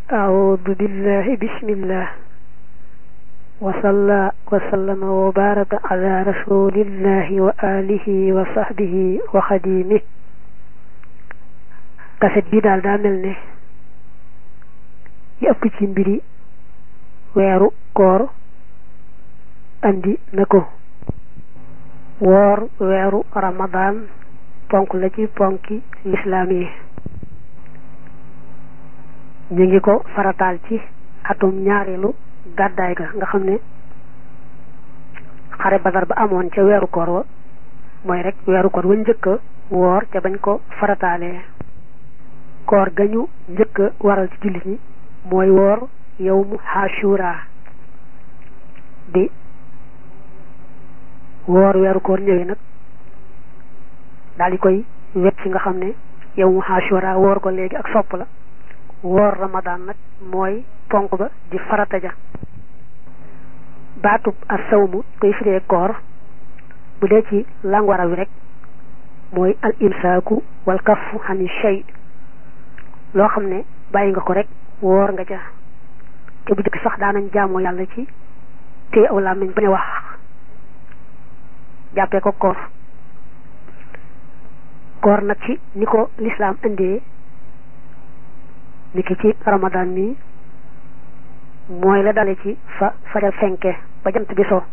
أعوذ بالله بسم الله وصلى وسلم وبارك على رسول الله وآله وصحبه وخديمه kaset bi daal daa mel ne yi ëpp ci mbiri weeru koor andi na ko woor weeru ramadan ponk la ci ponki lislaam yi ñu ngi ko farataal ci atum ñaareelu gàddaay ga nga xam ne xare badar ba amoon ca weeru koor wa mooy rek weeru koor wa njëkk a woor ca bañ ko farataalee koor ga ñu njëkk a waral ci jullit ñi mooy woor yawmu Ashura di woor weeru koor ñëwee nag daal di koy wet ci nga xam ne yawmu Ashura woor ko léegi ak sopp la woor Ramadan nag mooy ponk ba di farata ja baatub ak sawmu koy firee koor bu dee ci langwara wi rek mooy al imsaaku wal kafu xani shay loo xam ne bàyyi nga ko rek woor nga ca te bu jëkk sax daanañ jaamoo yàlla ci téye aw làmmiñ bañ a wax jàppee ko koor koor nag ci ni ko lislaam indee ni ki ci ramadan mi mooy la dale ci fa fajar fenke ba jant bi so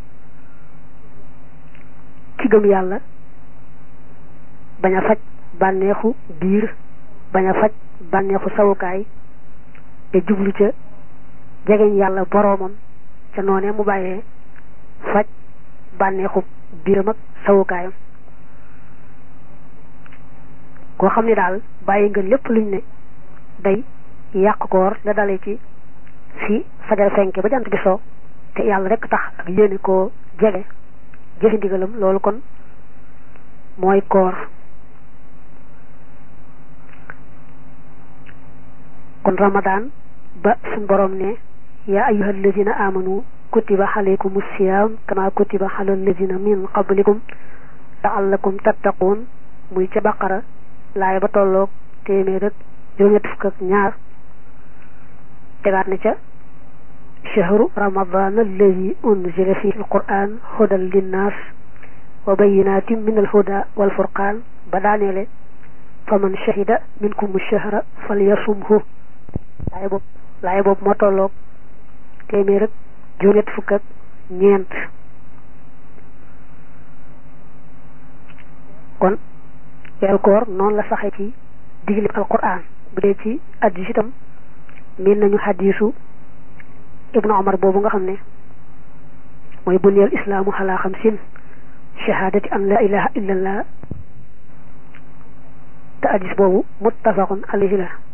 ki gëm yàlla bañ a faj bànneexu biir bañ a faj bànneexu sawukaay te jublu ca jegeñ yàlla boroomam ca noonee mu bàyyee faj bànneexu biiram ak sawukaayam koo xam ne daal bàyyi nga lépp luñ ne day yàq koor la dale ci fi fajar fenke ba jant bi so te yàlla rek tax ak yéene koo jege jëfi ndigalam loolu kon mooy koor kon ramadan ba suñ borom ne yaa ayyuha alladina amanu kutiba alaykum siyam kama kutiba ala alladina min qablikum laallakum tattaqun muy ca baqara laay ba tolloog téeméer rek juróom-ñett fukk ak ñaar tegaat na ca chahru ramadan alladi unzila fihi alquran hudan linnas wa bayinatin min alhuda walfurqan ba daaneele faman shahida minkum shahra falyasumhu laay boobu laay boobu moo tolloog téeméer ak juróom-ñett fukk ak ñeent kon weeru koor noonu la saxee ci digle alquran bu dee ci addis itam miin nañu xadiisu ibnu omar boobu nga xam ne mooy buniyal islaamu xalaa xamsin shahaadati an la ilaha illallah te addis boobu muttafaqun alayhi la